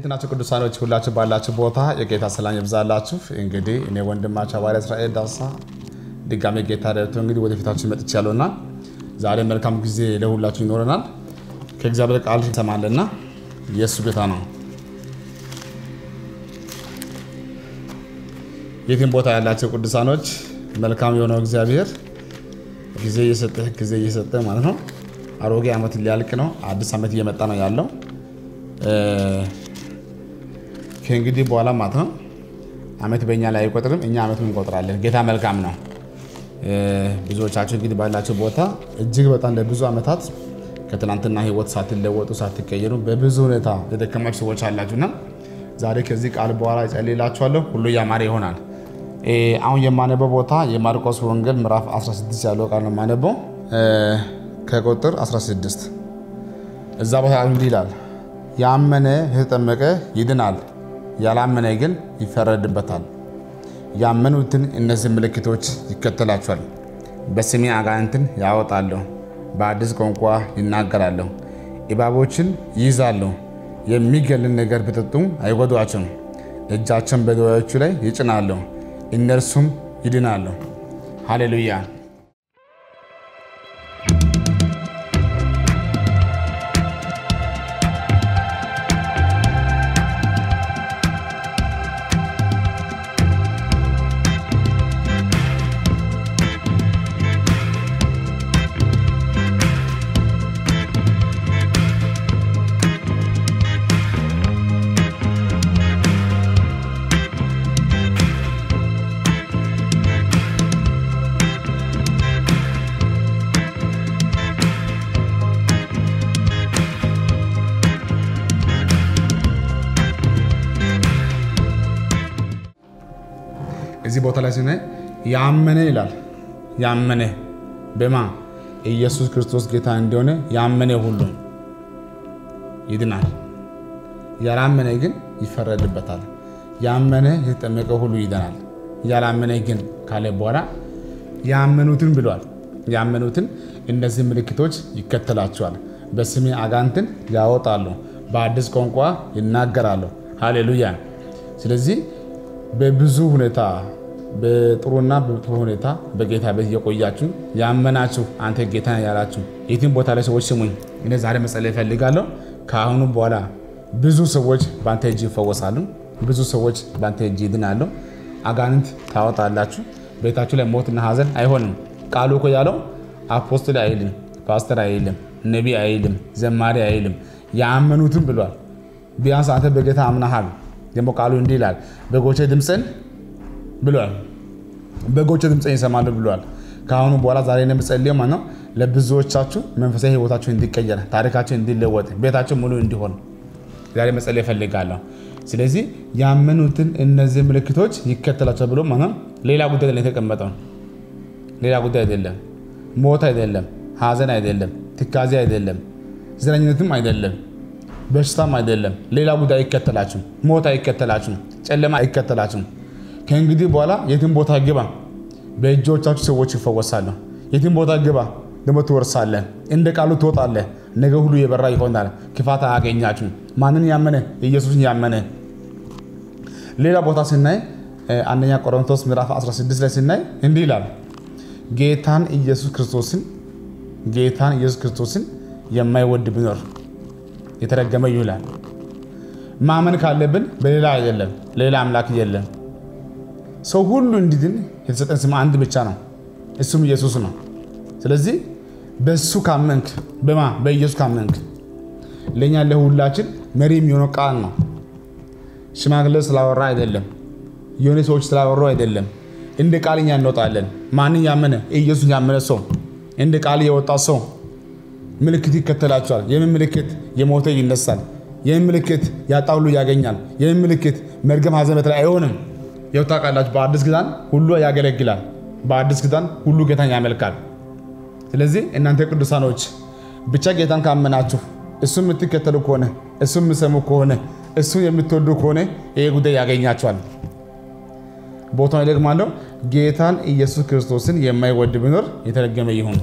እንዴት ናችሁ ቅዱሳኖች? ሁላችሁ ባላችሁ ቦታ የጌታ ሰላም ይብዛላችሁ። እንግዲህ እኔ ወንድማችሁ ሐዋርያ እስራኤል ዳሳ ድጋሜ ጌታ ረድቶ እንግዲህ ወደፊታችሁ መጥቻለሁና ዛሬ መልካም ጊዜ ለሁላችሁ ይኖረናል። ከእግዚአብሔር ቃል እንሰማለንና የእሱ ጌታ ነው። የትም ቦታ ያላቸው ቅዱሳኖች መልካም የሆነው እግዚአብሔር ጊዜ እየሰጠ ጊዜ እየሰጠ ማለት ነው። አሮጌ ዓመት ሊያልቅ ነው። አዲስ ዓመት እየመጣ ነው ያለው ከእንግዲህ በኋላ ማለት ነው። ዓመት በእኛ ላይ አይቆጥርም፣ እኛ ዓመቱን እንቆጥራለን። ጌታ መልካም ነው። ብዙዎቻችሁ እንግዲህ ባላቸው ቦታ እጅግ በጣም ለብዙ ዓመታት ከትናንትና ሕይወት ሳትለወጡ ሳትቀየሩ በብዙ ሁኔታ የደከማችሁ ሰዎች አላችሁና ዛሬ ከዚህ ቃል በኋላ እጸልይላችኋለሁ። ሁሉ ያማረ ይሆናል። አሁን የማነበው ቦታ የማርቆስ ወንጌል ምዕራፍ 16 ያለው ቃል ነው የማነበው ከቁጥር 16 እዛ ቦታ እንዲህ ይላል፣ ያመነ የተጠመቀ ይድናል፣ ያላመነ ግን ይፈረድበታል። ያመኑትን እነዚህ ምልክቶች ይከተላቸዋል። በስሜ አጋንንትን ያወጣለሁ፣ በአዲስ ቋንቋ ይናገራለሁ፣ እባቦችን ይይዛለሁ፣ የሚገልን ነገር ቢጠጡ አይጎዷቸውም፣ እጃቸውን በደዌዎቹ ላይ ይጭናለሁ፣ እነርሱም ይድናሉ። ሃሌሉያ። እዚህ ቦታ ላይ ስናይ ያመነ ይላል። ያመነ በማ ኢየሱስ ክርስቶስ ጌታ እንደሆነ ያመነ ሁሉ ይድናል፣ ያላመነ ግን ይፈረድበታል። ያመነ የተጠመቀ ሁሉ ይድናል፣ ያላመነ ግን ካለ በኋላ ያመኑትን ብሏል። ያመኑትን እነዚህ ምልክቶች ይከተላቸዋል። በስሜ አጋንንትን ያወጣሉ፣ በአዲስ ቋንቋ ይናገራሉ። ሃሌሉያ። ስለዚህ በብዙ ሁኔታ በጥሩና በጥሩ ሁኔታ በጌታ ቤት እየቆያችሁ ያመናችሁ አንተ ጌታ ያላችሁ የትም ቦታ ላይ ሰዎች ስሙኝ፣ እኔ ዛሬ መጸለይ እፈልጋለሁ። ከአሁኑ በኋላ ብዙ ሰዎች በአንተ እጅ ይፈወሳሉ። ብዙ ሰዎች በአንተ እጅ ይድናሉ። አጋንንት ታወጣላችሁ። ቤታችሁ ላይ ሞትና ሐዘን አይሆንም። ቃሉ እኮ ያለው አፖስትል አይልም፣ ፓስተር አይልም፣ ነቢ አይልም፣ ዘማሪ አይልም፣ ያመኑትም ብሏል። ቢያንስ አንተ በጌታ አምናሃል። ደግሞ ቃሉ እንዲህ ይላል በጎቼ ድምፅን ብሏል። በጎቼ ድምፅን ይሰማሉ ብሏል። ከአሁኑ በኋላ ዛሬ የምጸልየው ማለት ነው ለብዙዎቻችሁ መንፈሳዊ ሕይወታችሁ እንዲቀየር፣ ታሪካችሁ እንዲለወጥ፣ ቤታችሁ ሙሉ እንዲሆን ዛሬ መጸለይ እፈልጋለሁ። ስለዚህ ያመኑትን እነዚህ ምልክቶች ይከተላቸው ብሎ ማለት ሌላ ጉዳይ ላይ የተቀመጠው ሌላ ጉዳይ አይደለም። ሞት አይደለም፣ ሐዘን አይደለም፣ ትካዜ አይደለም፣ ዝረኝነትም አይደለም በሽታም አይደለም። ሌላ ጉዳይ አይከተላችሁም። ሞት አይከተላችሁም። ጨለማ አይከተላችሁም። ከእንግዲህ በኋላ የትም ቦታ ግባ፣ በእጆቻችሁ ሰዎች ይፈወሳሉ። የትም ቦታ ግባ ደግሞ ትወርሳለህ። እንደ ቃሉ ትወጣለህ። ነገ ሁሉ የበራ ይሆናል። ክፋት አያገኛችሁም። ማንን ያመነ? ኢየሱስን ያመነ። ሌላ ቦታ ስናይ አንደኛ ቆሮንቶስ ምዕራፍ 16 ላይ ስናይ እንዲህ ይላል ጌታን ኢየሱስ ክርስቶስን ጌታን ኢየሱስ ክርስቶስን የማይወድ ቢኖር የተረገመ ይውላል። ማመን ካለብን በሌላ አይደለም፣ ሌላ አምላክ የለም። ሰው ሁሉ እንዲድን የተሰጠን ስም አንድ ብቻ ነው፣ እሱም ኢየሱስ ነው። ስለዚህ በሱ ካመንክ፣ በማ በኢየሱስ ካመንክ ለእኛ ለሁላችን መሪ የሚሆነው ቃል ነው። ሽማግሌ ስላወራ አይደለም፣ የሆነ ሰዎች ስላወሩ አይደለም። እንደ ቃል እኛ እንወጣለን። ማንን ያመነ? ኢየሱስ ያመነ ሰው እንደ ቃል የወጣ ሰው ምልክት ይከተላቸዋል። የምን ምልክት? የሞተ ይነሳል። የምን ምልክት? ያጣ ሁሉ ያገኛል። የምን ምልክት? መርገም ሐዘን በተለይ አይሆንም። ያው ታውቃላችሁ፣ በአዲስ ኪዳን ሁሉ ያገለግላል። በአዲስ ኪዳን ሁሉ ጌታን ያመልካል። ስለዚህ እናንተ ቅዱሳኖች ብቻ ጌታን ካመናችሁ፣ እሱ የምትከተሉ ከሆነ እሱ የምሰሙ ከሆነ እሱ የምትወዱ ከሆነ ይሄ ጉዳይ ያገኛቸዋል። ቦታውን ይደግማለሁ። ጌታን ኢየሱስ ክርስቶስን የማይወድ ቢኖር የተረገመ ይሁን።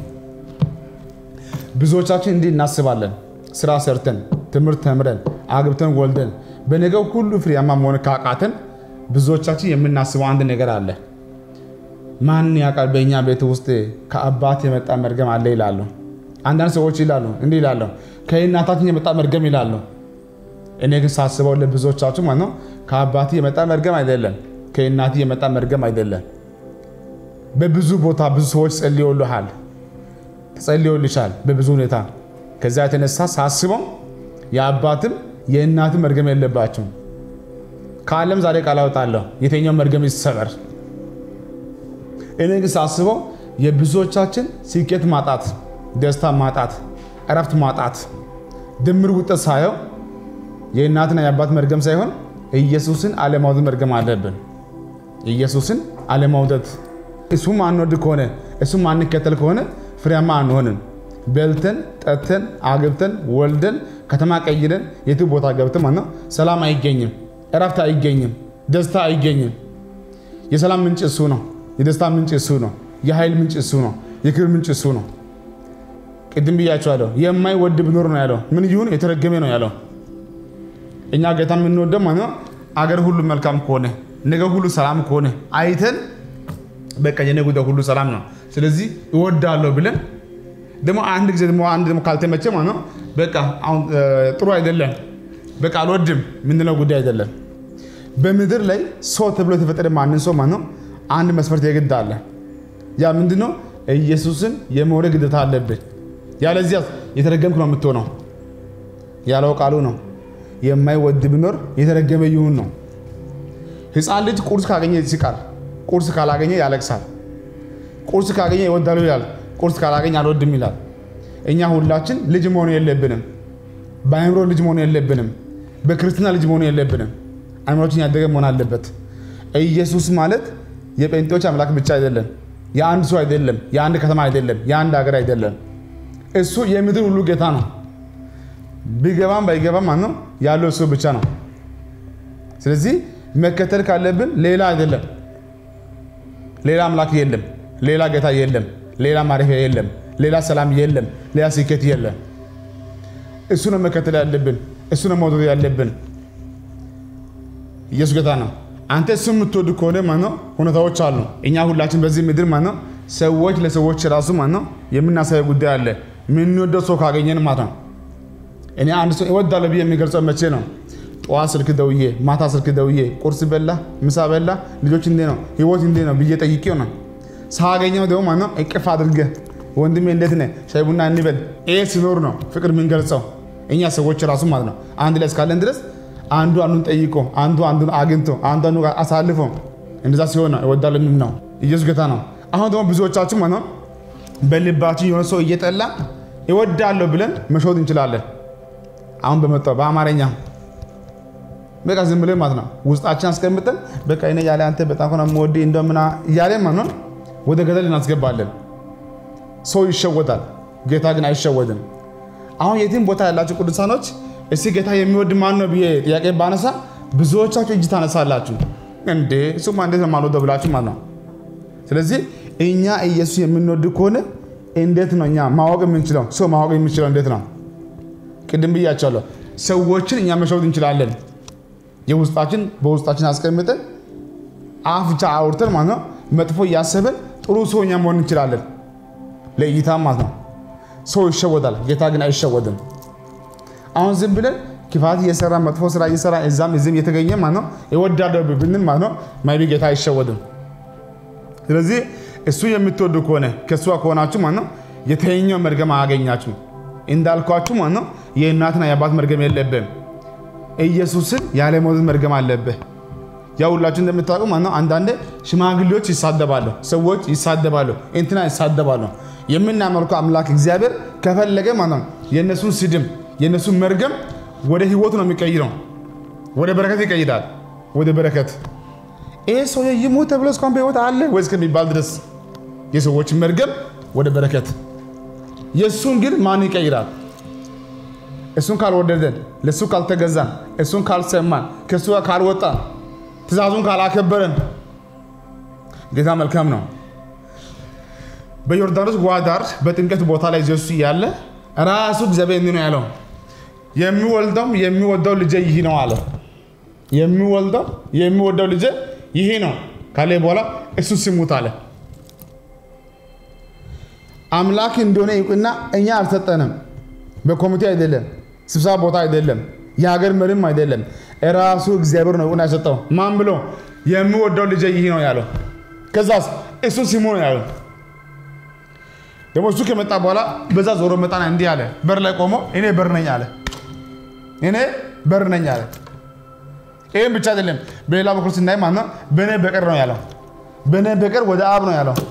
ብዙዎቻችን እንዲህ እናስባለን። ስራ ሰርተን ትምህርት ተምረን አግብተን ወልደን በነገው ሁሉ ፍሬያማ መሆን ካቃተን ብዙዎቻችን የምናስበው አንድ ነገር አለ። ማን ያውቃል በእኛ ቤት ውስጥ ከአባት የመጣ መርገም አለ ይላሉ። አንዳንድ ሰዎች ይላሉ እንዲህ ይላሉ፣ ከእናታችን የመጣ መርገም ይላሉ። እኔ ግን ሳስበው ለብዙዎቻችሁ ማለት ነው ከአባት የመጣ መርገም አይደለም፣ ከእናት የመጣ መርገም አይደለም። በብዙ ቦታ ብዙ ሰዎች ጸልዮልሃል፣ ተጸልዮልሻል በብዙ ሁኔታ። ከዚያ የተነሳ ሳስበው የአባትም የእናትም መርገም የለባቸውም። ከዓለም ዛሬ ቃል አወጣለሁ፣ የትኛው መርገም ይሰበር። እኔ ግን ሳስበው የብዙዎቻችን ስኬት ማጣት፣ ደስታ ማጣት፣ እረፍት ማጣት ድምር ውጤት ሳየው የእናትና የአባት መርገም ሳይሆን ኢየሱስን አለማውደድ መርገም አለብን። ኢየሱስን አለማውደድ እሱ ማንወድ ከሆነ እሱ ማንከተል ከሆነ ፍሬያማ አንሆንም። በልተን ጠጥተን አግብተን ወልደን ከተማ ቀይረን የቱ ቦታ ገብተን ማለት ነው ሰላም አይገኝም፣ እረፍት አይገኝም፣ ደስታ አይገኝም። የሰላም ምንጭ እሱ ነው። የደስታ ምንጭ እሱ ነው። የኃይል ምንጭ እሱ ነው። የክብር ምንጭ እሱ ነው። ቅድም ብያቸዋለሁ። የማይወድ ብኖር ነው ያለው። ምን ይሁን የተረገመ ነው ያለው። እኛ ጌታ የምንወደው ማለት ነው አገር ሁሉ መልካም ከሆነ ነገር ሁሉ ሰላም ከሆነ አይተን በቃ የኔ ጉዳይ ሁሉ ሰላም ነው፣ ስለዚህ እወዳለሁ ብለን ደግሞ አንድ ጊዜ ደግሞ አንድ ደግሞ ካልተመቸ ማለት ነው በቃ አሁን ጥሩ አይደለም በቃ አልወድም የምንለው ጉዳይ አይደለም። በምድር ላይ ሰው ተብሎ የተፈጠረ ማንን ሰው ማለት ነው አንድ መስፈርት የግድ አለ። ያ ምንድን ነው? ኢየሱስን የመውደድ ግዴታ አለብን። ያለዚያ የተረገምክ ነው የምትሆነው ያለው ቃሉ ነው። የማይወድ ቢኖር የተረገመ ይሁን ነው። ሕፃን ልጅ ቁርስ ካገኘ ይስቃል፣ ቁርስ ካላገኘ ያለቅሳል። ቁርስ ካገኘ ይወዳሉ ይላል፣ ቁርስ ካላገኘ አልወድም ይላል። እኛ ሁላችን ልጅ መሆኑ የለብንም። በአእምሮ ልጅ መሆኑ የለብንም። በክርስትና ልጅ መሆኑ የለብንም። አእምሮችን ያደገ መሆን አለበት። ኢየሱስ ማለት የጴንጤዎች አምላክ ብቻ አይደለም። የአንድ ሰው አይደለም። የአንድ ከተማ አይደለም። የአንድ ሀገር አይደለም። እሱ የምድር ሁሉ ጌታ ነው። ቢገባም ባይገባም ማለት ነው ያለው እሱ ብቻ ነው። ስለዚህ መከተል ካለብን ሌላ አይደለም። ሌላ አምላክ የለም። ሌላ ጌታ የለም። ሌላ ማረፊያ የለም። ሌላ ሰላም የለም። ሌላ ስኬት የለም። እሱ ነው መከተል ያለብን። እሱ ነው መውደድ ያለብን። ኢየሱስ ጌታ ነው። አንተ እሱ የምትወድ ከሆነ ማነው ሁኔታዎች አሉ። እኛ ሁላችን በዚህ ምድር ማነው ሰዎች ለሰዎች ራሱ ማነው የምናሳየው ጉዳይ አለ። የምንወደው ሰው ካገኘን ማለት ነው። እኔ አንድ ሰው እወዳለሁ ብዬ የሚገልጸው መቼ ነው? ጠዋት ስልክ ደውዬ፣ ማታ ስልክ ደውዬ፣ ቁርስ በላ፣ ምሳ በላ፣ ልጆች እንዴ ነው፣ ህይወት እንዴ ነው ብዬ ጠይቄው ነው። ሳገኘው ደግሞ ማነው እቅፍ አድርገ ወንድሜ እንዴት ነህ፣ ሻይ ቡና እንበል። ይሄ ሲኖር ነው ፍቅር የምንገልጸው እኛ ሰዎች ራሱ ማለት ነው። አንድ ላይ እስካለን ድረስ አንዱ አንዱን ጠይቆ አንዱ አንዱን አግኝቶ አንዱ አንዱ አሳልፎ እንደዛ ሲሆን ነው እወዳለሁ የሚል ነው። ኢየሱስ ጌታ ነው። አሁን ደግሞ ብዙዎቻችን ማለት ነው በልባችን የሆነ ሰው እየጠላ እወዳለሁ ብለን መሾት እንችላለን። አሁን በመጣው በአማርኛ በቃ ዝም ብለን ማለት ነው ውስጣችን አስቀምጠን በቃ እኔ ያለ አንተ በጣም ሆነ የምወድ እንደምና እያለን ማለት ነው ወደ ገደል እናስገባለን። ሰው ይሸወዳል፣ ጌታ ግን አይሸወድም። አሁን የትም ቦታ ያላችሁ ቅዱሳኖች እስቲ ጌታ የሚወድ ማን ነው ብዬ ጥያቄ ባነሳ ብዙዎቻችሁ እጅ ታነሳላችሁ። እንዴ እሱማ እንዴት ነው የማልወደው ብላችሁ ማለት ነው። ስለዚህ እኛ ኢየሱስ የምንወድ ከሆነ እንዴት ነው እኛ ማወቅ የምንችለው? ሰው ማወቅ የሚችለው እንዴት ነው? ቅድም ብያቸዋለሁ። ሰዎችን እኛ መሸወድ እንችላለን። የውስጣችን በውስጣችን አስቀምጠን አፍ ብቻ አውርተን ማለት ነው መጥፎ እያሰብን ጥሩ ሰው እኛ መሆን እንችላለን፣ ለእይታ ማለት ነው። ሰው ይሸወዳል፣ ጌታ ግን አይሸወድም። አሁን ዝም ብለን ክፋት እየሰራ መጥፎ ስራ እየሰራ እዛም እዚህም እየተገኘ ማለት ነው እወዳለሁ ብንል ማለት ነው ማይቢ ጌታ አይሸወድም። ስለዚህ እሱ የምትወዱ ከሆነ ከእሷ ከሆናችሁ ማለት ነው የተኛው መርገም አያገኛችሁ። እንዳልኳችሁ ማለት ነው የእናትና የአባት መርገም የለብህም። ኢየሱስን ያለመውደድ መርገም አለብህ። ያው ሁላችሁ እንደምታውቁ ማለት ነው አንዳንዴ ሽማግሌዎች ይሳደባሉ፣ ሰዎች ይሳደባሉ፣ እንትና ይሳደባሉ። የምናመልከው አምላክ እግዚአብሔር ከፈለገ ማለት ነው የእነሱን ስድም የእነሱን መርገም ወደ ህይወቱ ነው የሚቀይረው። ወደ በረከት ይቀይራል። ወደ በረከት ይሄ ሰው ይሙት ተብሎ እስካሁን በህይወት አለ ወይስ ከሚባል ድረስ የሰዎችን መርገም ወደ በረከት የእሱን ግን ማን ይቀይራል? እሱን ካልወደደን፣ ለእሱ ካልተገዛን፣ እሱን ካልሰማን፣ ከእሱ ጋር ካልወጣን፣ ትእዛዙን ካላከበረን ጌታ መልካም ነው። በዮርዳኖስ ውሃ ዳር በጥምቀት ቦታ ላይ ኢየሱስ እያለ ራሱ እግዚአብሔር እንዲህ ነው ያለው፣ የሚወልደውም የሚወደው ልጄ ይህ ነው አለ። የሚወልደው የሚወደው ልጄ ይሄ ነው ካለ በኋላ እሱ ስሙት አለ። አምላክ እንደሆነ ይቁና እኛ አልሰጠንም። በኮሚቴ አይደለም፣ ስብሰባ ቦታ አይደለም፣ የሀገር መሪም አይደለም። ራሱ እግዚአብሔር ነው እውቅና የሰጠው። ማን ብሎ የሚወደው ልጄ ይህ ነው ያለው። ከዛስ እሱ ስሙ ነው ያለው። ደግሞ እሱ ከመጣ በኋላ በዛ ዞሮ መጣና እንዲህ አለ። በር ላይ ቆሞ እኔ በር ነኝ አለ። እኔ በር ነኝ አለ። ይህም ብቻ አይደለም። በሌላ በኩል ስናይ ማለት ነው በእኔ በቀር ነው ያለው። በእኔ በቀር ወደ አብ ነው ያለው።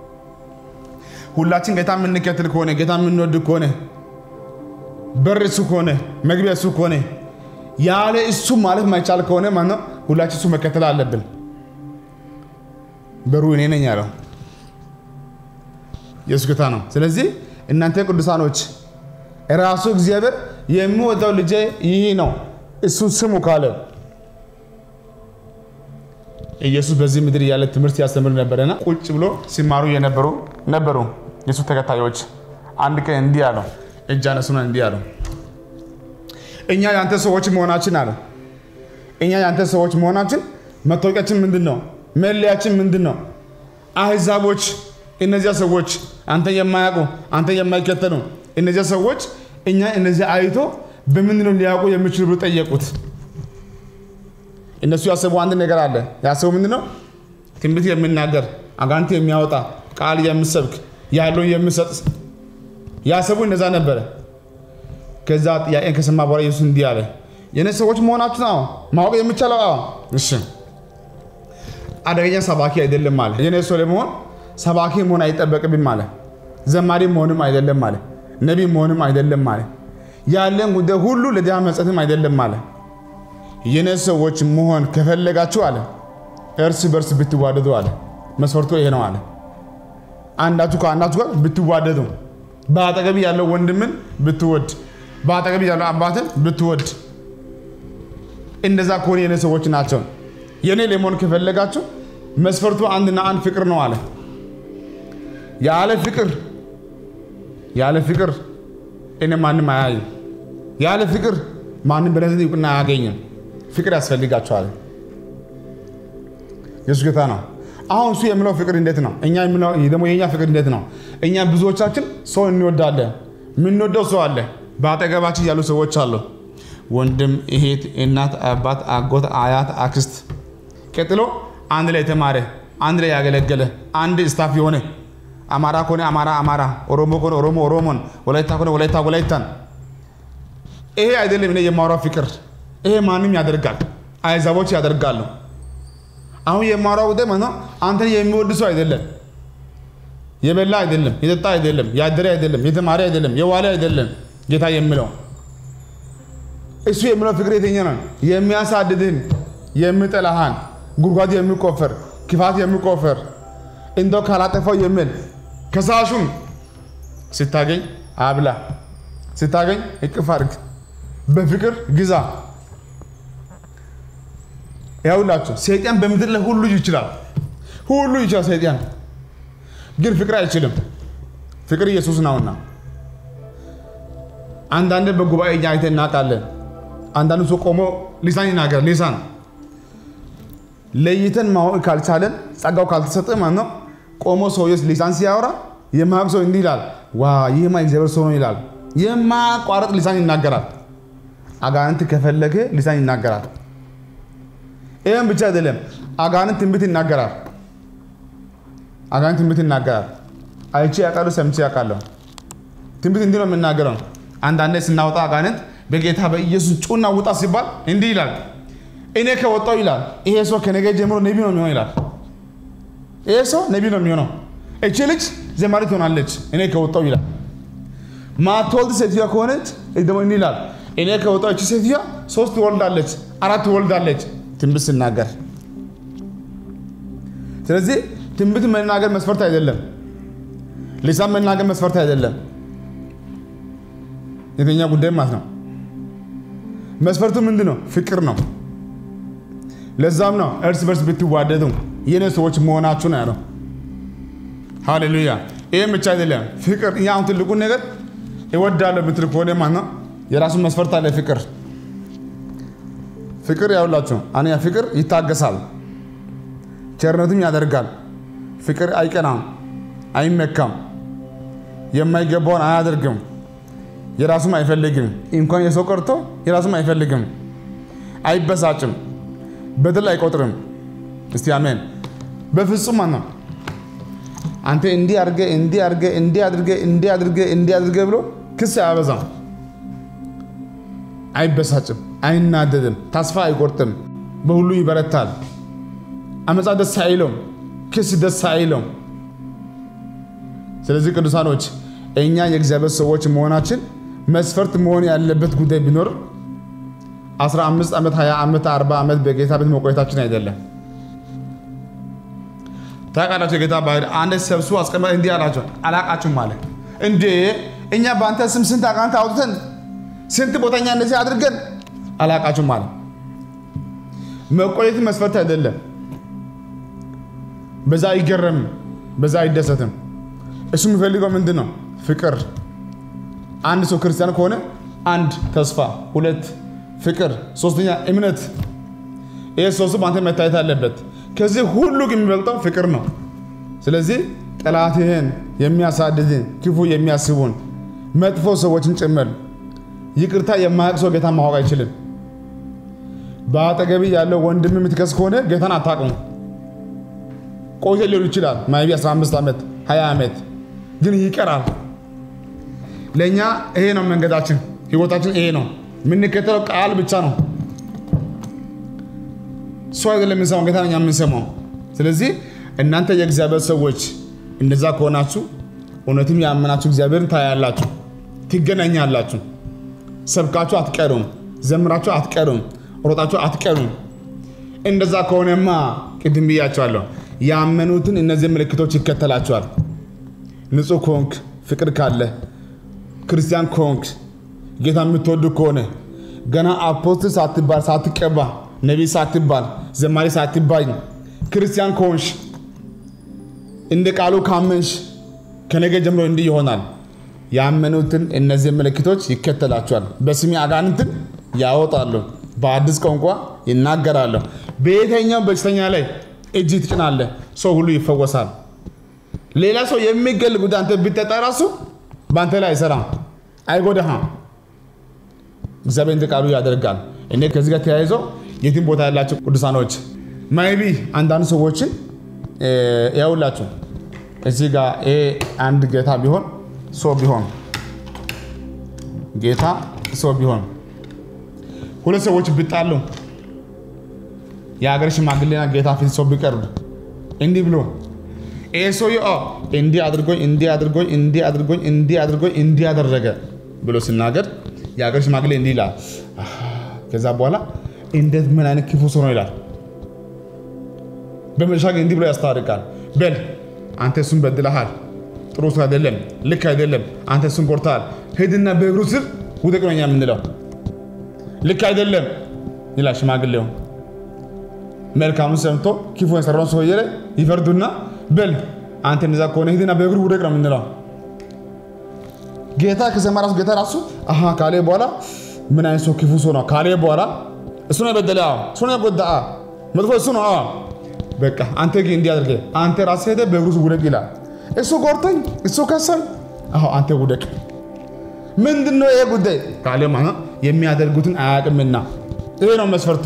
ሁላችን ጌታ የምንከተል ከሆነ ጌታ የምንወድ ከሆነ በር እሱ ከሆነ መግቢያ እሱ ከሆነ ያለ እሱ ማለት ማይቻል ከሆነ ማለት ነው ሁላችን እሱ መከተል አለብን። በሩ እኔ ነኝ ያለው ኢየሱስ ጌታ ነው። ስለዚህ እናንተ ቅዱሳኖች ራሱ እግዚአብሔር የሚወደው ልጄ ይህ ነው እሱን ስሙ ካለ ኢየሱስ በዚህ ምድር ያለ ትምህርት ያስተምር ነበረና ቁጭ ብሎ ሲማሩ የነበሩ ነበሩ የሱ ተከታዮች። አንድ ቀን እንዲህ አለው፣ እጅ አነሱና እንዲህ አለው፣ እኛ የአንተ ሰዎች መሆናችን አለ። እኛ የአንተ ሰዎች መሆናችን መታወቂያችን ምንድን ነው? መለያችን ምንድን ነው? አህዛቦች እነዚያ ሰዎች አንተ የማያውቁ አንተ የማይከተሉ እነዚያ ሰዎች እኛ እነዚያ አይቶ በምንድን ነው ሊያውቁ የሚችሉ ብሎ ጠየቁት። እነሱ ያሰቡ አንድ ነገር አለ። ያሰቡ ምንድን ነው? ትንቢት የሚናገር አጋንንት የሚያወጣ ቃል የምሰብክ ያለውን የምሰጥ ያሰቡ እነዛ ነበረ። ከዛ ጥያቄን ከሰማ በኋላ ኢየሱስ እንዲህ አለ፣ የእኔ ሰዎች መሆናችሁ ነው ማወቅ የሚቻለው። አዎ እሺ፣ አደገኛ ሰባኪ አይደለም አለ። የእኔ ሰው ለመሆን ሰባኪ መሆን አይጠበቅብም አለ። ዘማሪ መሆንም አይደለም አለ። ነቢ መሆንም አይደለም አለ። ያለን ጉዳይ ሁሉ ለድሃ መስጠትም አይደለም አለ። የኔ ሰዎች መሆን ከፈለጋችሁ አለ እርስ በርስ ብትዋደዱ አለ። መስፈርቱ ይሄ ነው አለ። አንዳችሁ ከአንዳችሁ ጋር ብትዋደዱ፣ በአጠገብ ያለው ወንድምን ብትወድ፣ በአጠገብ ያለው አባትን ብትወድ፣ እንደዛ ከሆነ የኔ ሰዎች ናቸው። የኔ ለመሆን ከፈለጋችሁ መስፈርቱ አንድና አንድ ፍቅር ነው አለ። ያለ ፍቅር ያለ ፍቅር እኔ ማንም አያይም። ያለ ፍቅር ማንም በነዚህ እውቅና አያገኝም። ፍቅር ያስፈልጋቸዋል። ኢየሱስ ጌታ ነው። አሁን እሱ የሚለው ፍቅር እንዴት ነው? እኛ የሚለው ደግሞ የኛ ፍቅር እንዴት ነው? እኛ ብዙዎቻችን ሰው እንወዳለን። የምንወደው ሰው አለ። በአጠገባችን ያሉ ሰዎች አሉ። ወንድም፣ እህት፣ እናት፣ አባት፣ አጎት፣ አያት፣ አክስት፣ ቀጥሎ አንድ ላይ የተማረ አንድ ላይ ያገለገለ አንድ ስታፍ የሆነ አማራ ከሆነ አማራ አማራ፣ ኦሮሞ ከሆነ ኦሮሞ ኦሮሞን፣ ወላይታ ከሆነ ወላይታ ወላይታን። ይሄ አይደለም እኔ የማወራው ፍቅር። ይሄ ማንም ያደርጋል፣ አይዛቦች ያደርጋሉ። አሁን የማወራው ጉዳይ ማለት ነው አንተን የሚወድ ሰው አይደለም፣ የበላ አይደለም፣ የጠጣ አይደለም፣ ያደረ አይደለም፣ የተማረ አይደለም፣ የዋለ አይደለም። ጌታ የሚለው እሱ የሚለው ፍቅር የተኛ ነው። የሚያሳድድህን፣ የሚጠላሃን፣ ጉድጓድ የሚቆፈር ክፋት የሚቆፈር እንደው ካላጠፋው የሚል ከሳሹን ስታገኝ አብላ፣ ስታገኝ እቅፍ አድርግ፣ በፍቅር ግዛ። ያውላችሁ ሰይጣን በምድር ላይ ሁሉ ይችላል፣ ሁሉ ይችላል። ሰይጣን ግን ፍቅር አይችልም። ፍቅር ኢየሱስ ነውና አንዳንድ በጉባኤ እኛ አይተን እናውቃለን። አንዳንዱ ሰው ቆሞ ሊሳን ይናገራል። ሊሳን ለይተን ማወቅ ካልቻለን ጸጋው ካልተሰጠ ማለት ነው። ቆሞ ሰውዬው ሊሳን ሲያወራ የማያውቅ ሰው እንዲህ ይላል፣ ዋ ይህማ እግዚአብሔር ሰው ነው ይላል። የማያቋረጥ ሊሳን ይናገራል። አጋንንት ከፈለገ ሊሳን ይናገራል። ይህም ብቻ አይደለም፣ አጋንንት ትንቢት ይናገራል። አጋንንት ትንቢት ይናገራል። አይቼ ያውቃለሁ፣ ሰምቼ ያውቃለሁ። ትንቢት እንዲህ ነው የምናገረው። አንዳንዴ ስናወጣ አጋንንት በጌታ በኢየሱስ ጩና ውጣ ሲባል እንዲህ ይላል፣ እኔ ከወጣው ይላል ይሄ ሰው ከነገ ጀምሮ ነቢ ነው የሚሆነው ይላል። ይሄ ሰው ነቢ ነው የሚሆነው። እቺ ልጅ ዘማሪ ትሆናለች እኔ ከወጣው ይላል። ማትወልድ ሴትዮዋ ከሆነች ደግሞ እንዲህ ይላል፣ እኔ ከወጣው እቺ ሴትዮዋ ሶስት ትወልዳለች፣ አራት ትወልዳለች። ትንቢት ስናገር ስለዚህ ትንቢት መናገር መስፈርት አይደለም። ሊሳን መናገር መስፈርት አይደለም። የተኛ ጉዳይ ማለት ነው። መስፈርቱ ምንድን ነው? ፍቅር ነው። ለዛም ነው እርስ በርስ ብትዋደዱ የኔ ሰዎች መሆናችሁ ነው ያለው። ሃሌሉያ። ይህም ብቻ አይደለም ፍቅር። እኛ አሁን ትልቁን ነገር እወዳለሁ ብትል ከሆነ ማለት ነው የራሱ መስፈርት አለ። ፍቅር ፍቅር ያውላችሁ አንያ ፍቅር ይታገሳል፣ ቸርነትም ያደርጋል። ፍቅር አይቀናም፣ አይመካም፣ የማይገባውን አያደርግም፣ የራሱም አይፈልግም። እንኳን የሰው ቀርቶ የራሱም አይፈልግም፣ አይበሳጭም፣ በደል አይቆጥርም። እስቲ አሜን። በፍጹም ነው አንተ እንዲህ አድርገህ እንዲህ አድርገህ እንዲህ አድርገህ እንዲህ አድርገህ እንዲህ አድርገህ ብሎ ክስ አያበዛም፣ አይበሳጭም፣ አይናደድም፣ ተስፋ አይቆርጥም፣ በሁሉ ይበረታል። አመፃ ደስ አይለውም፣ ክስ ደስ አይለውም። ስለዚህ ቅዱሳኖች እኛ የእግዚአብሔር ሰዎች መሆናችን መስፈርት መሆን ያለበት ጉዳይ ቢኖር 15 ዓመት 20 ዓመት 40 ዓመት በጌታ ቤት መቆየታችን አይደለም። ታውቃላችሁ የጌታ ባህሪ አንድ ሰብስቦ አስቀመጠ። እንዲህ አላቸው አላቃችሁም አለ። እንዴ እኛ በአንተ ስም ስንት አጋንንት አውጥተን ስንት ቦታኛ እንደዚህ አድርገን አላቃችሁም አለ። መቆየት መስፈርት አይደለም። በዛ አይገረምም፣ በዛ አይደሰትም። እሱ የሚፈልገው ምንድን ነው? ፍቅር። አንድ ሰው ክርስቲያን ከሆነ አንድ ተስፋ፣ ሁለት ፍቅር፣ ሶስተኛ እምነት። ይህ ሶስቱ በአንተ መታየት አለበት። ከዚህ ሁሉ ግን የሚበልጠው ፍቅር ነው። ስለዚህ ጠላትህን የሚያሳድድን ክፉ የሚያስቡን መጥፎ ሰዎችን ጭምር ይቅርታ የማያውቅ ሰው ጌታን ማወቅ አይችልም። በአጠገቢ ያለው ወንድም የምትከስ ከሆነ ጌታን አታውቅም። ቆይቶ ሊሆን ይችላል ማይቢ 15 ዓመት 20 ዓመት ግን ይቀራል። ለእኛ ይሄ ነው መንገዳችን፣ ህይወታችን ይሄ ነው። የምንከተለው ቃል ብቻ ነው። እሱ አይደለም የምንሰማው፣ ጌታ እኛ የምንሰማው። ስለዚህ እናንተ የእግዚአብሔር ሰዎች እንደዛ ከሆናችሁ እውነትም ያመናችሁ እግዚአብሔርን ታያላችሁ፣ ትገናኛላችሁ። ሰብካችሁ አትቀሩም፣ ዘምራችሁ አትቀሩም፣ ሮጣችሁ አትቀሩም። እንደዛ ከሆነማ ቅድም ብያቸዋለሁ፣ ያመኑትን እነዚህ ምልክቶች ይከተላቸዋል። ንጹሕ ከሆንክ ፍቅር ካለ ክርስቲያን ከሆንክ ጌታ የምትወዱ ከሆነ ገና አፖስትል ሳትባል ሳትቀባ ነቢይ ሳትባል ዘማሪ ሳትባይ ክርስቲያን ከሆንሽ እንደ ቃሉ ካመንሽ ከነገ ጀምሮ እንዲህ ይሆናል። ያመኑትን እነዚህ ምልክቶች ይከተላቸዋል። በስሜ አጋንንትን ያወጣሉ፣ በአዲስ ቋንቋ ይናገራሉ። በየትኛው በሽተኛ ላይ እጅ ትጭናለህ፣ ሰው ሁሉ ይፈወሳል። ሌላ ሰው የሚገል ጉዳይ አንተ ብትጠጣ ራሱ በአንተ ላይ አይሰራም፣ አይጎዳህም። እግዚአብሔር እንደ ቃሉ ያደርጋል። እኔ ከዚህ ጋር ተያይዞ የትም ቦታ ያላቸው ቅዱሳኖች ማይቢ አንዳንድ ሰዎችን ያውላችሁ እዚህ ጋር ይሄ አንድ ጌታ ቢሆን ሰው ቢሆን ጌታ ሰው ቢሆን ሁለት ሰዎች ቢጣሉ የሀገር ሽማግሌና ጌታ ፊት ሰው ቢቀርብ እንዲህ ብሎ ይሄ ሰውዬ እንዲህ አድርጎኝ እንዲህ አድርጎኝ እንዲህ አድርጎኝ እንዲህ አድርጎኝ እንዲህ አደረገ ብሎ ሲናገር የሀገር ሽማግሌ እንዲህ ይላል። ከዛ በኋላ እንዴት ምን አይነት ክፉ ሰው ነው ይላል። በመጨረሻ ግን እንዲህ ብሎ ያስታርቃል። በል አንተ እሱን በድለሃል፣ ጥሩ ሰው አይደለም፣ ልክ አይደለም፣ አንተ እሱን ቆርተሃል፣ ሂድና በእግሩ ስር ውደቅ ነው እኛ የምንለው። ልክ አይደለም ይላል ሽማግሌው። መልካሙን ሰምቶ ክፉ የሰራውን ሰውዬ ላይ ይፈርዱና በል አንተ እንደዛ ከሆነ ሂድና በእግሩ ውደቅ ነው የምንለው። ጌታ ከሰማ ራሱ ጌታ ራሱ አሃ ካሌ በኋላ ምን አይነት ሰው ክፉ ሰው ነው ካሌ በኋላ እሱ ነው የበደለ፣ እሱ ነው የጎዳ፣ መጥፎ እሱ ነው። በቃ አንተ ግን እንዲህ አድርገህ አንተ ራስህ ሄደህ በእግሩ ውደቅ ይላል። እሱ ጎርቶኝ እሱ ከሰኝ፣ አዎ አንተ ውደቅ። ምንድን ነው ይሄ ጉዳይ ካለ ማለት የሚያደርጉትን አያውቅምና፣ ይሄ ነው መስፈርቱ።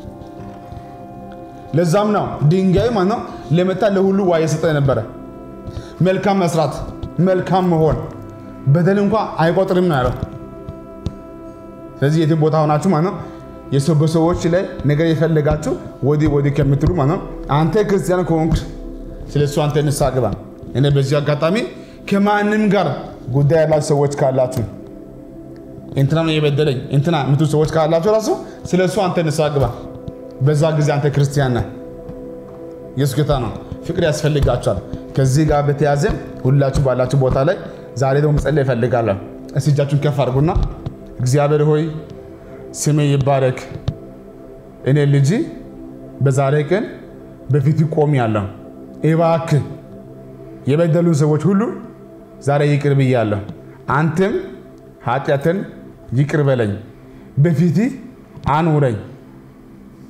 ለዛም ነው ድንጋይ ማለት ነው ለመታ ለሁሉ ዋይ የሰጠ ነበረ። መልካም መስራት፣ መልካም መሆን በደል እንኳ አይቆጥርም ነው ያለው። ስለዚህ የትም ቦታ ሆናችሁ ማለት ነው የሰው በሰዎች ላይ ነገር የፈለጋችሁ ወዲህ ወዲህ ከምትሉ ማለት ነው አንተ ክርስቲያን ከሆንክ ስለ እሱ አንተ ንስሐ ግባ። እኔ በዚህ አጋጣሚ ከማንም ጋር ጉዳይ ያላችሁ ሰዎች ካላችሁ እንትና ነው የበደለኝ እንትና የምትሉ ሰዎች ካላችሁ ራሱ ስለ እሱ አንተ ንስሐ ግባ። በዛ ጊዜ አንተ ክርስቲያን ነህ። ኢየሱስ ጌታ ነው። ፍቅር ያስፈልጋችኋል። ከዚህ ጋር በተያዘ ሁላችሁ ባላችሁ ቦታ ላይ ዛሬ ደግሞ መጸለይ እፈልጋለሁ። እስቲ እጃችሁን ከፍ አድርጉና እግዚአብሔር ሆይ ስሜ ይባረክ። እኔ ልጅ በዛሬ ቀን በፊት ቆሜያለሁ። እባክህ የበደሉን ሰዎች ሁሉ ዛሬ ይቅር ብያለሁ። አንተም ኃጢአትን ይቅር በለኝ፣ በፊት አኑረኝ።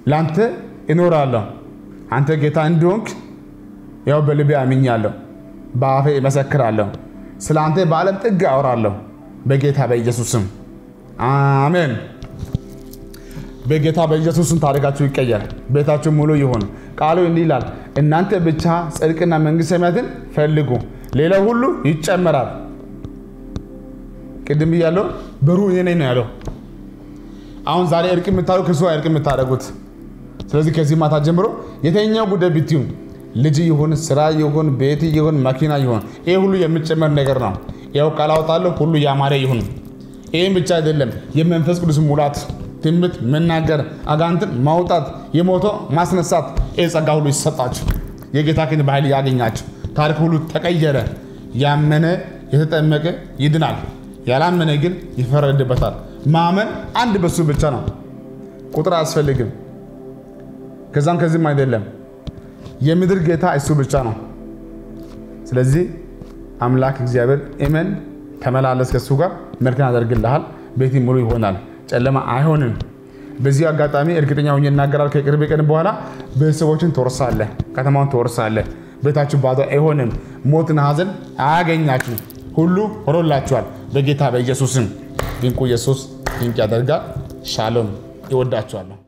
ለአንተ እኖራለሁ። አንተ ጌታ እንደሆንክ ያው በልቤ አምኛለሁ፣ በአፌ እመሰክራለሁ። ስለ አንተ በዓለም ጥግ አወራለሁ። በጌታ በኢየሱስም አሜን። በጌታ በኢየሱስም ታሪካችሁ ይቀየር፣ ቤታችሁ ሙሉ ይሁን። ቃሉ እንዲህ ይላል፣ እናንተ ብቻ ጽድቅና መንግሥተ ሰማያትን ፈልጉ፣ ሌላው ሁሉ ይጨመራል። ቅድም ብያለሁ፣ ብሩ እኔ ነኝ ነው ያለው። አሁን ዛሬ እርቅ የምታደርጉ ከሱ እርቅ የምታደርጉት። ስለዚህ ከዚህ ማታ ጀምሮ የተኛው ጉዳይ ብትዩ ልጅ ይሁን ስራ ይሁን ቤት ይሁን መኪና ይሁን ይህ ሁሉ የሚጨመር ነገር ነው። ያው ቃል አወጣለሁ ሁሉ ያማረ ይሁን። ይህም ብቻ አይደለም፣ የመንፈስ ቅዱስ ሙላት፣ ትንቢት መናገር፣ አጋንንትን ማውጣት፣ የሞቶ ማስነሳት፣ ይህ ጸጋ ሁሉ ይሰጣችሁ። የጌታ ክንድ በኃይል ያገኛችሁ። ታሪክ ሁሉ ተቀየረ። ያመነ የተጠመቀ ይድናል፣ ያላመነ ግን ይፈረድበታል። ማመን አንድ በሱ ብቻ ነው። ቁጥር አያስፈልግም። ከዛም ከዚህም አይደለም። የምድር ጌታ እሱ ብቻ ነው። ስለዚህ አምላክ እግዚአብሔር እመን፣ ተመላለስ፣ ከሱ ጋር መልካም ያደርግልሃል። ቤት ሙሉ ይሆናል፣ ጨለማ አይሆንም። በዚህ አጋጣሚ እርግጠኛ ሆኜ እናገራል። ከቅርብ ቀን በኋላ ቤተሰቦችን ትወርሳለህ፣ ከተማውን ትወርሳለህ። ቤታችሁ ባዶ አይሆንም። ሞትና ሐዘን አያገኛችሁ። ሁሉ ሆኖላችኋል በጌታ በኢየሱስም። ድንቁ ኢየሱስ ድንቅ ያደርጋል። ሻሎም። ይወዳችኋለሁ።